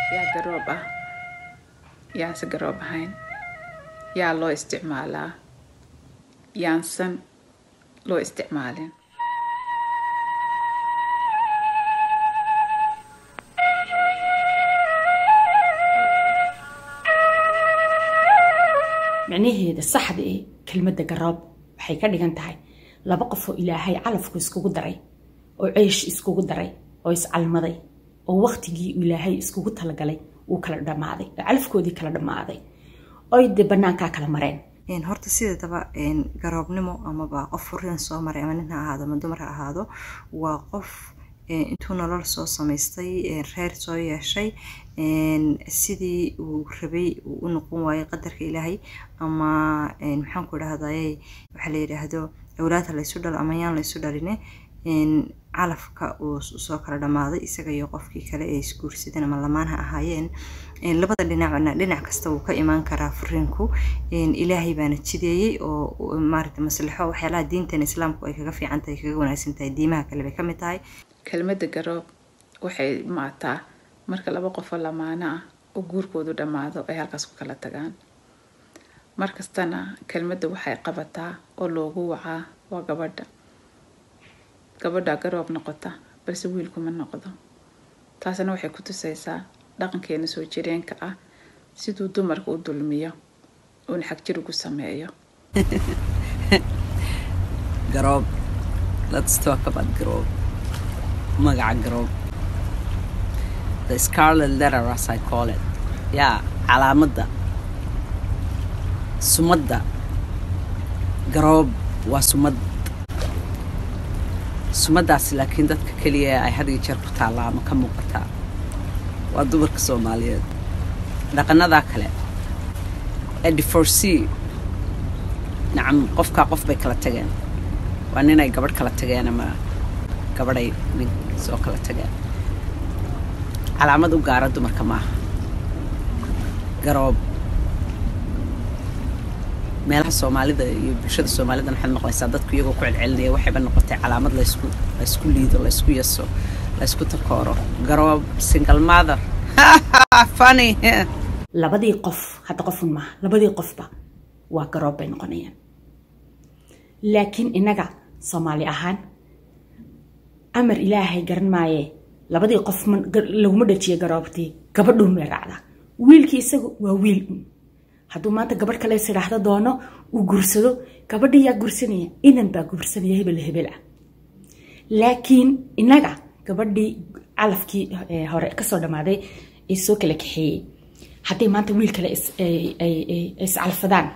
yaa garoob ah yaanse garoob ahayn yaa loo isticmaalaa yaansan loo isticmaalin micnaheeda saxda ee kelmadda garoob waxay ka dhigan tahay laba qof oo ilaahay calafku iskugu daray oo ceesh iskugu daray oo iscalmaday oo waqtigii ilaahay iskugu talagalay uu kala dhammaaday oo calafkoodii kala dhammaaday oy dee banaankaa kala mareen horta sideedaba garoobnimo amaba qof furiin soo maray ama nin ha ahaado ama dumar ha ahaado waa qof intuu nolol soo samaystay reer soo yeeshay sidii uu rabay uu u noqon waayay qadarka ilaahay ama maxaan ku idhahdaye waxaa la yidhaahdo awlaadha laysu dhalo ama yaan laysu dhaline calafka uu soo kala dhammaaday isaga iyo qofkii kale ee isguursadeen ama lamaan ha ahaayeen labada dhinacna dhinac kasta wuu ka imaan karaa furiinku ilaahay baana jideeyey oo maarata maslaxo waxyaalaha diintan islaamku ay kaga fiican tahay kaga wanaagsan tahay diimaha kale bay ka mid tahay kelmadda garoob waxay maataa marka laba qofoo lamaano ah oo guurkoodu dhammaado ay halkaas ku kala tagaan markastana kelmadda waxay qabataa oo loogu wacaa waa gabadha gabadha garoob noqota balse wiilkuma noqdo taasina waxay ku tusaysaa dhaqankeena soo jireenka ah siduu dumarka u dulmiyo uuna xagjir ugu sameeyo garoob let's talk about garoob magaca garoob the scarlet letter as I call it yaa calaamadda sumadda garoob waa sumad sumaddaasi laakiin dadka keliya ay had iyo jeer ku taallaa ama ka muuqataa waa dumarka soomaaliyeed dhaqanadaa kale ee divorcee nacam qofkaa qof bay kala tageen waa ninay gabadh kala tageen ama gabadhay nin soo kala tageen calaamad u gaara dumarka maaha garoob meelaha soomaalida iyo bulshada soomaalida waxaad maqlaysaa dadku iyagoo ku celcelinaya waxayba noqotay calaamad laysku laysku liido laysku yaso laysku takooro garoob single mother funny labadii qof hadda qofun maaha labadii qofba waa garoob bay noqonayaan laakiin innaga soomaali ahaan amar ilaahay garan maaye labadii qof laguma dhajiyo garoobtii gabadhuun bay raacdaa wiilkii isagu waa wiil un hadduu maanta gabadh kale is idhaahdo doono uu gursado gabadha yaa gursanaya inan baa gursanaya hebel hebel ah laakiin innaga gabadhii calafkii hore kasoo dhammaaday ee soo kala kaxeeyey hadday maanta wiil kale iscalfadaan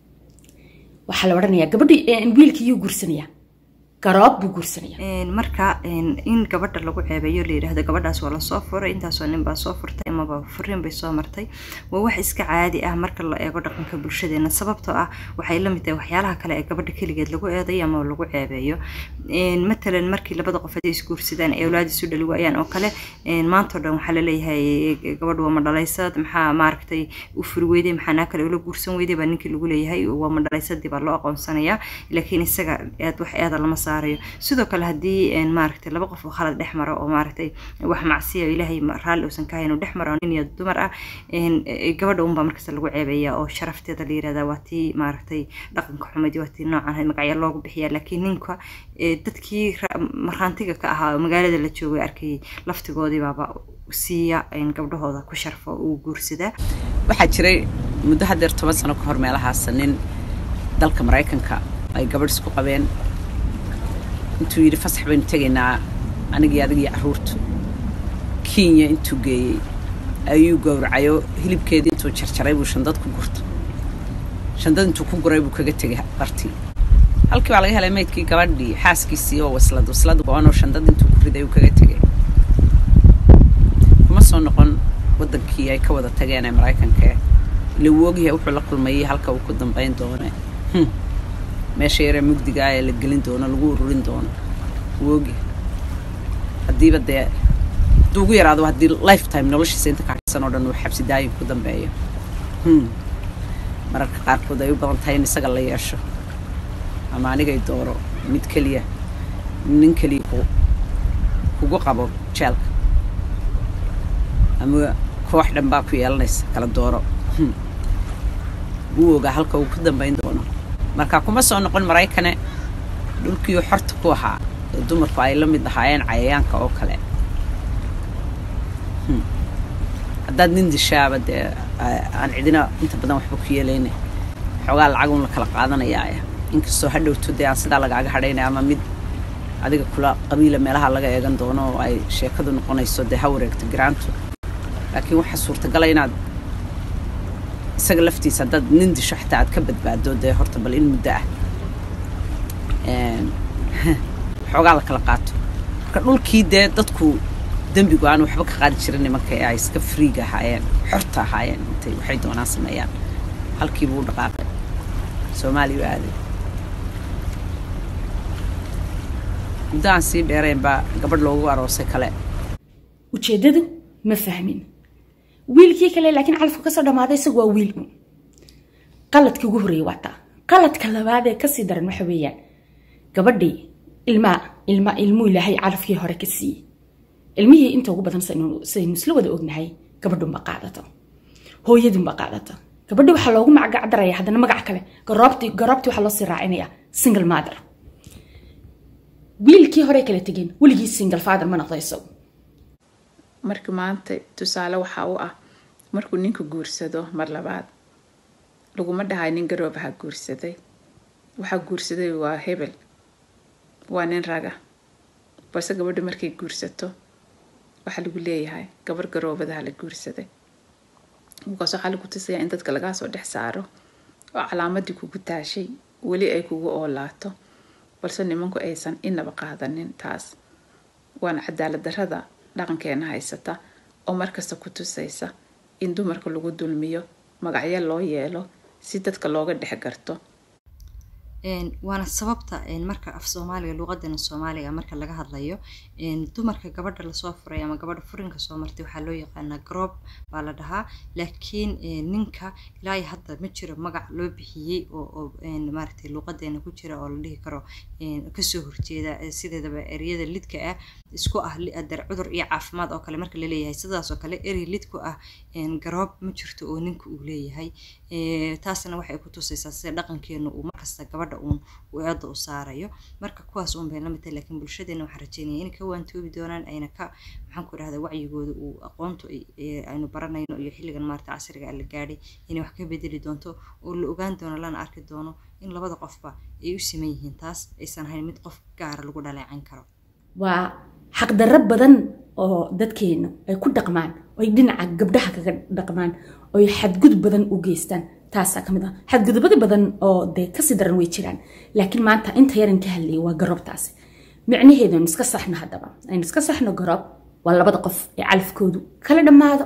waxaa la odhanayaa gabadhii wiilkii yuu gursanaya garoob buu guursanaya marka in gabadha lagu ceebeeyo la yidhaahdo gabadhaas waa lasoo furay intaasoo nin baa soo furtay amaba furiin bay soo martay waa wax iska caadi ah marka la eego dhaqanka bulshadeena sababtoo ah waxay la mid tahay waxyaalaha kale ee gabadha keligeed lagu eedayo ama lagu ceebeeyo matalan markii labada qof haday isguursadaan ee awlaad isu dhali waayaan oo kale maantao dhan waxaa laleeyahay gabadha waa madhalaysad maxaa maaragtay u furi weyday maxaa naa kale ula guursan weyday baa ninkii lagu leeyahay waa madhalaysadii baa loo aqoonsanayaa laakiin isaga aad wax eeda lama saarayo sidoo kale haddii maaragtay laba qof oo khalad dhex maro oo maaragtay wax macsiya ilaahay raalli uusan ka hayn uu dhex maro nin iyo dumar ah gabadha unbaa markasta lagu ceebeeyaa oo sharafteeda la yirahdaa waa tii maaragtay dhaqanka xumadi waa tii noocan magacyo loogu bixiyaa laakiin ninka dadkii markhaantiga ka ahaa oo magaalada la joogay arkayay laftigoodii baaba siiya gabdhahooda ku sharfo uu guursadaa waxaa jiray muddo haddeer toban sano ka hor meelahaas nin dalka maraykanka ay gabadh isku qabeen intuu yidhi fasax baynu tegaynaa anigii adigii carruurtu kenya intuu geeyey ayuu gowracayo hilibkeedii intuu jarjaray buu shandad ku gurta shandad intuu ku guray buu kaga tegay bartii halkii baa laga helay maydkii gabadhii xaaskiisii oo waslad waslad go-anoo shandad intuu ku riday uu kaga tegay kuma soo noqon waddankii ay ka wada tageen ee maraykankae ila wuu ogyahay wuxuu la kulmayay halka uu ku dambayn doone meesha yaree mugdiga ah ee la gelin doono lagu ururin doono wuu ogyahay haddiiba dee hadduu ugu yaraado haddii lifetime noloshiisa inta ka harsan oo dhan uu xabsi daayin ku dambeeyo mararka qaarkood ay u badan tahay in isaga la yeesho ama anigay dooro mid keliya nin keliya ku kugu qabo jeelka ama koox dhan baa ku yeelanaysa kala dooro wuu ogaa halka uu ku dambayn doono marka kuma soo noqon maraykane dhulkiiu xorta ku ahaa ee dumarku ay la mid ahaayeen cayayaanka oo kale haddaad nin dishaaba dee aan cidina inta badan waxba ku yeelayna xoogaa lacagun la kala qaadanayaaya inkastoo hadhowto dee aan sidaa lagaaga hadhaynaya ama mid adiga kula qabiila meelaha laga eegan doono oo ay sheekadu noqonayso dee ha wareegto garaantu laakiin waxaa suurtagala inaad isaga laftiisa haddaad nin disho xataa aad ka badbaado dee horta bal in muddo ah xoogaa la kala qaato marka dhulkii dee dadku dembigu aan waxba ka qaadi jirin nimanka ee ay iska friiga ahaayeen xorta ahaayeen intay waxay doonaan sameeyaan halkiibuu u dhaqaaqay soomaaliya u aaday muddo aan sii dheerayn baa gabadh loogu aroosay kale ujeeddadu ma fahmin wiilkii kale laakiin calafku kasoo dhammaaday isagu waa wiil un qaladkii ugu horreeyay waa taa qaladka labaad ee kasii daran waxa weeyaan gabadhii ilmaa ilma ilmuu ilaahay calafkii hore ka siiyey ilmihii inta ugu badan saynu isla wada ognahay gabadhunba qaadato hooyadunba qaadato gabadhi waxaa loogu magacdaraya haddana magac kale garoobti garoobti waxaa loosii raacinaya single mother wiilkii hore kala tegeen weligii single father ma noqdo isagu marka maanta tusaale waxaa u ah markuu ninka guursado mar labaad laguma dhahay nin garoobaha guursaday waxaa guursaday waa hebel waa nin raga balse gabadhu markay guursato waxaa lagu leeyahay gabar garoobadaha la guursaday markaas waxaa lagu tusayaa in dadka lagaa soo dhex saaro oo calaamadii kugu taashay weli ay kugu oolaato balse nimanku aysan inaba qaadanin taas waana cadaalad darrada dhaqankeena haysata oo markasta ku tusaysa in dumarka lagu dulmiyo magacyo loo yeelo si dadka looga dhex garto waana sababta marka af soomaaliga luuqadana soomaaliga marka laga hadlayo dumarka gabadha lasoo furay ama gabadha furinka soo martay waxaa loo yaqaanaa garoob baa la dhahaa laakiin ninka ilaa hadda ma jiro magac loo bixiyey oo maaragtay luuqadeena ku jira oo la dhihi karo kasoo horjeeda sideedaba eryada lidka ah isku ah dar cudur iyo caafimaad oo kale marka la leeyahay sidaas oo kale erey lidku ah garoob ma jirto oo ninka uu leeyahay taasna waxay ku tusaysaa sida dhaqankeenu uu markasta gabadha uun uu eedda u saarayo marka kuwaas uun bay la mid tahay laakiin bulshadeena waxaan rajeynaya inay ka waantoobi doonaan ayna ka maxaan ku idhahdaa wacyigooda uu aqoontu aynu baranayno iyo xilligan maarata casriga la gaadhay inay wax ka bedeli doonto oo la ogaan doono lana arki doono in labada qofba ay u siman yihiin taas aysan ahayn mid qof gaara lagu dhaleecan karo waa xaqdarro badan oo dadkeenu ay ku dhaqmaan oy dhinaca gabdhaha kaga dhaqmaan oy xadgudub badan u geystaan taasaa kamid ah xadgudubada badan oo dee kasii daran way jiraan laakiin maanta inta yaran ka hadlayay waa garoobtaasi micnaheedu aynu iska saxno haddaba aynu iska saxno garoob waa labada qof ee calafkoodu kala dhammaado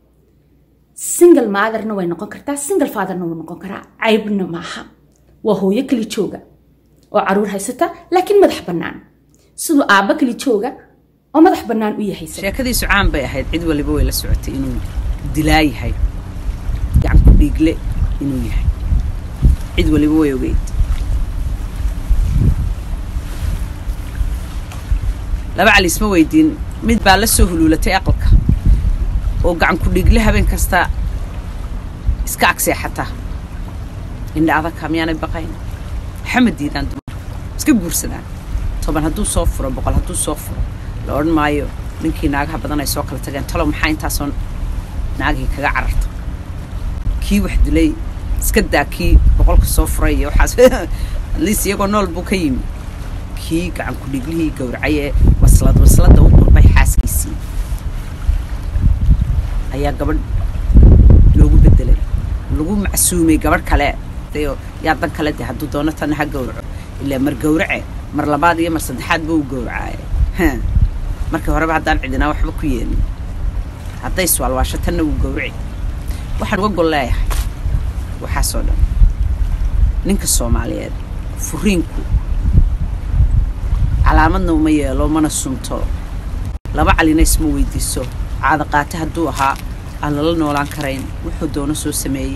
single motherna way noqon kartaa single fatherna wuu noqon karaa caybna maaha waa hooyo kali jooga oo caruur haysata laakiin madax bannaan siduu aabba kali jooga oo madax bannaan u yahay sheekadiisu caan bay ahayd cid waliba way la socotay inuu dilaa yahay gacan ku dhiigle inuu yahay cid waliba way ogeyd laba cali isma weydiin mid baa la soo huluulatay aqalka oo gacan ku dhiigle habeen kasta iska agseexata indha adagka miyaanay baqayn waxama diidaan dumar iska guursadaan toban hadduu soo furo boqol hadduu soo furo la odhan maayo ninkii naagaha badan ay soo kala tageen talow maxaa intaasoo naagihii kaga cararta kii wax dilay iska daa kii boqolka soo furay iyo waxaas atleast iyagoo nool buu ka yimi kii gacan ku dhiglihii gowracay ee waslad wasladda u qurbay xaaskiisii ayaa gabadh loogu bedelay lagu macsuumay gabadh kale yaa dan kale de hadduu doono tanna ha gowraco ilaa mar gowrace mar labaad iyo mar saddexaad ba u gowracaaye markii horeba haddaan cidinaa waxba ku yeelin hadday iswaalwaasho tanna wuu gowraci waxaan uga gol leeyahay waxaasoo dhan ninka soomaaliyeed furiinku calaamadna uma yeelo mana sunto laba calina isma weydiiso caada qaate hadduu ahaa aan lala noolaan karayn wuxuu doono soo sameeyey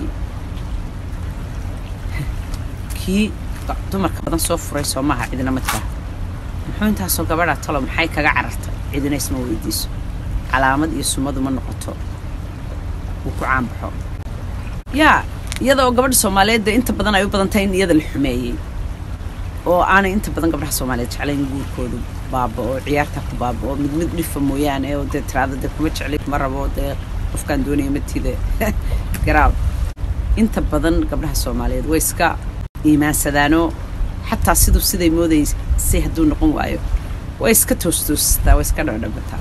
kii dumarka badan soo furay soo maaha cidina ma tiraa muxuu intaasoo gabadhaa talo maxay kaga carartay cidina isma weydiiso calaamad iyo sumadu ma noqoto uu ku caanbaxo yaa iyada oo gabadha soomaaliyeed dee inta badan ay u badan tahay in iyada la xumeeyey oo aanay inta badan gabdhaha soomaaliyeed jeclayn guurkoodu baaba oo ciyaarta ku baaba oo mid mid dhifa mooyaane oo dee tiraada dee kuma jeclay kuma rabo dee qofkaan doonaya matida garaaw inta badan gabdhaha soomaaliyeed way iska iimaansadaanoo xataa siduu siday moodaysay hadduu noqon waayo way iska toostoostaa way iska dhadhabataa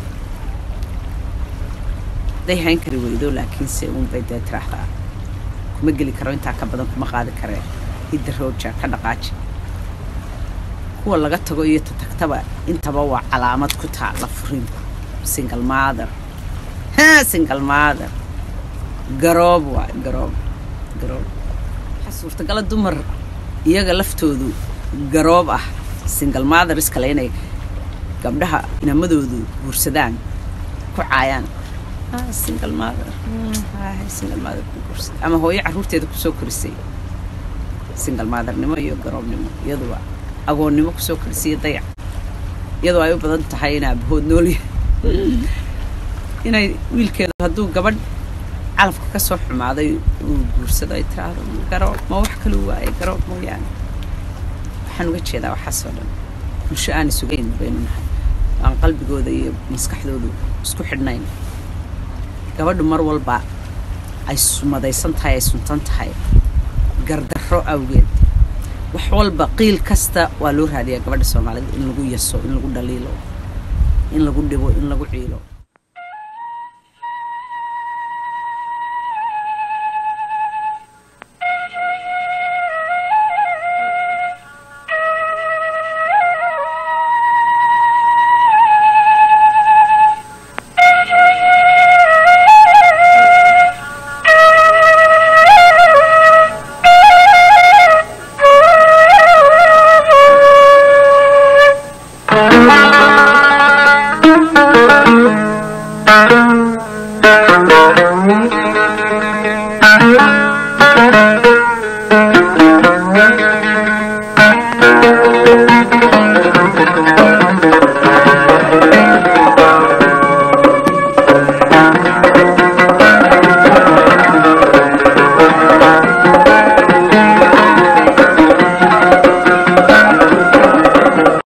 day hayn kari weydo laakiinse uunbay dee tiraahdaa kuma geli karo intaa ka badan kuma qaadi karee hidda rooja ka dhaqaaji kuwa laga tago iyo tatagtaba intaba waa calaamad ku taala furinku single mother single mother garoob waa garoob garoob waxaa suurtagala dumar iyaga laftoodu garoob ah single mother iskale inay gabdhaha inamadoodu guursadaan ku caayaan single mother single mother ku guursada ama hooyo carruurteeda kusoo korisay single mothernimo iyo garoobnimo iyaduba agoonnimo kusoo korisay iyo dayac iyadoo ay u badan tahay in aabahood noolya inay wiilkeedu hadduu gabadh calafka ka soo xumaaday uu guursado ay tiraahdo garoob ma wax kaluu waaye garoob mooyaane waxaan uga jeedaa waxaasoo dhan bulsho aan isugayn baynu nahay aan qalbigooda iyo maskaxdoodu isku xidhnayn gabadhu mar walba ay sumadaysan tahay ay suntan tahay gardarro awgeed wax walba qiil kasta waa loo raadiyaa gabadha soomaalida in lagu yaso in lagu dhaliilo in lagu dhibo in lagu ciilo Thank you.